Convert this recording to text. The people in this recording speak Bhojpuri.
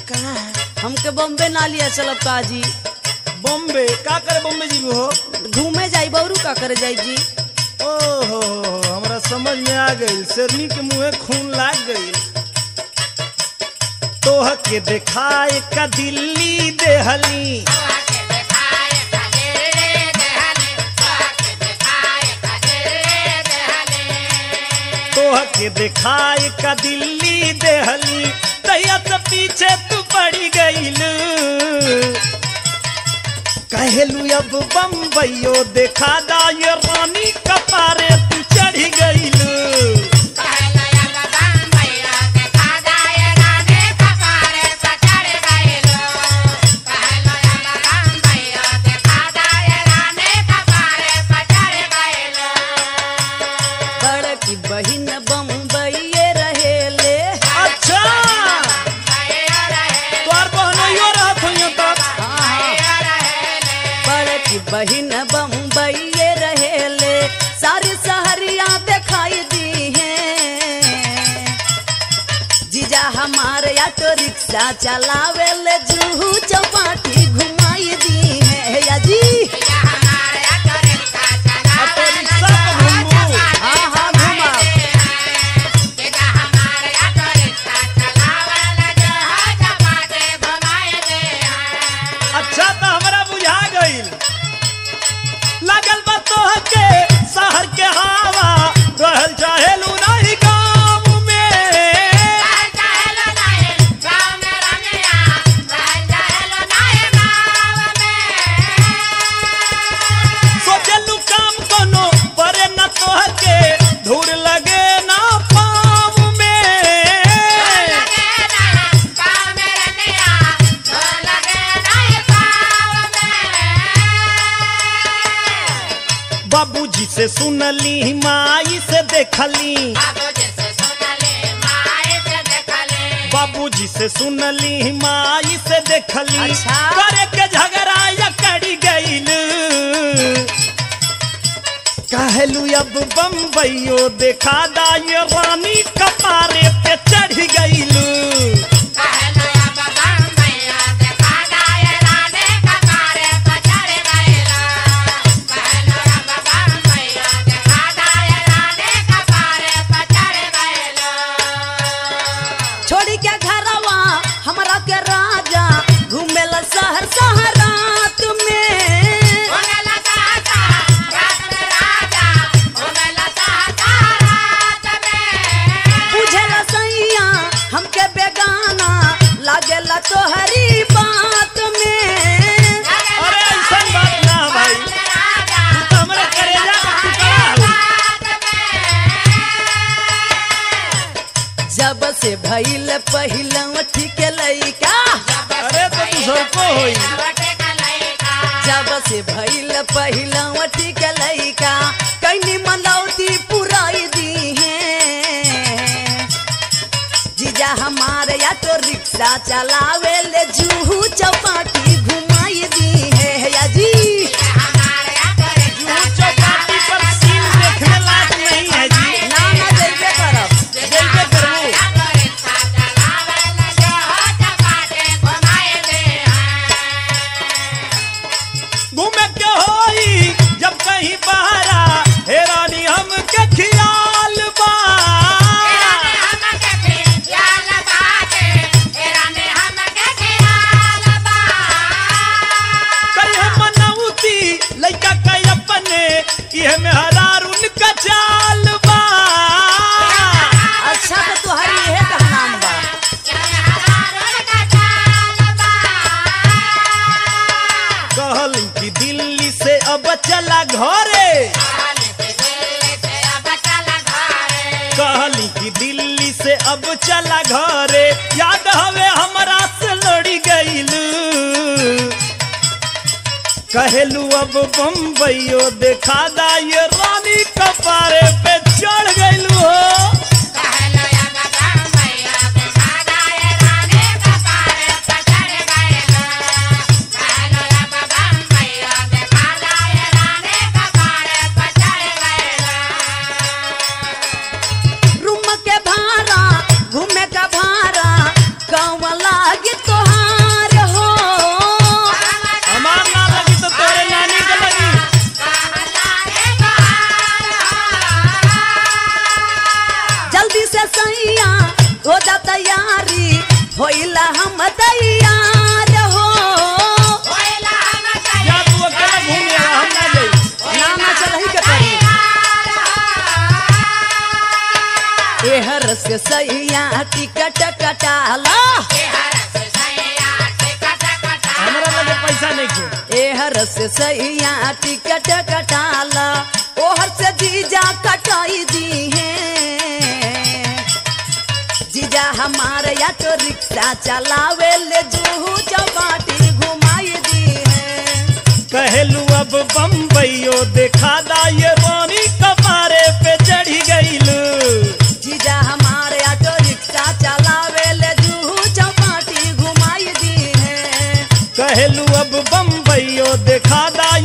कहाँ है हमके बॉम्बे ना लिया चलब का जी बॉम्बे का करे बॉम्बे जी हो घूमे जाई बौरू का करे जाई जी ओहो हमरा समझ में आ गई शेरनी के मुंहे खून लाग गई तोह के देखाए का दिल्ली देहली तोह के देखाए का दिल्ली देहली तैया से पीछे तू पड़ी गईल कहलू अब बम्बईयो देखा दा ये रानी कपारे तू चढ़ी गईल बड़की बहिन बम्बई रहेले अच्छा तोर बहनोइयो रहत होइयो तब बड़की बहिन बम्बई रहेले सारी सहरिया दिखाई दी है जीजा हमारे ऑटो रिक्शा चलावे ले जूहू चौपाटी घुमाई दी है या जी ऑटो रिक्शा पे घूमू हाँ हाँ घुमा अच्छा तो हमरा बुझा गईल लगल बा तोह के शहर के हवा रहल चाहेलू नहीं गाँव में सोचलू काम कोनो परे न तोह के धूर लगे ना पाँव में बाबूजी से सुनली माई से देखली बाबूजी से सुनली माई से देखली अच्छा। करे के झगड़ा या कड़ी गईल कहलू अब बम्बईयो देखा दा ये रानी कपारे पे चढ़ गईल छोड़ी के घरवा हमरा के राजा घूमेला शहर शहरात में बुझेला सैया हमके बेगाना लागेला तोहरी बात में अरे ऐसा बात ना भाई तू तो हमरे करेजा का टुकड़ा हो जब से भइल पहिला ठीक लइका अरे तो तू सबको होई जब से भइल पहिला ठीक लइका कैनी मनौती पुराई दी है जीजा हमारे ऑटो रिक्शा चलावे ले जूहू चौपाटी घुमाई दी है या जी जूहू चौपाटी पर सीन देखने लायक नहीं है जी ना ना जइबे करब जइबे करबू घूमे के होई जब कहीं बहरा हेरानी हम के खियाल बा कई हम मनौती लइका कई अपने इहे में हरार उनका चाल बा अच्छा तो तुहरी इहे का नाम बा कहल कि दिल्ली से अब चला घरे कहली कि दिल्ली से अब चला घरे याद हवे हमरा से लड़ी गईल कहेलू अब बम्बईयो देखा दा ये रानी कपारे पे चढ़ गईलू हो रूम के भाड़ा घूमे का भाड़ा कौन लागी तोहार हो हमार ना लगी तो तोरे नानी के लगी जल्दी से सैया हो जा तैयारी होइला हम तैयार हो या तू अकेला घूम ले हम ना जाई ना ना चलही के पड़ी एहर से सैया टिकट कटाला हमरा लगे पैसा नहीं खे एहर से सैया टिकट कटाला ओहर से जीजा कटाई दी है जीजा हमारे ऑटो रिक्शा चलावे ले जूहू चौपाटी घुमाई दी है कहलू अब बम्बईयो देखा दा ये रोनी कपारे पे चढ़ी गईलू जीजा हमारे ऑटो रिक्शा चलावे ले जूहू चौपाटी घुमाई दी है कहलू अब बम्बईयो देखा दा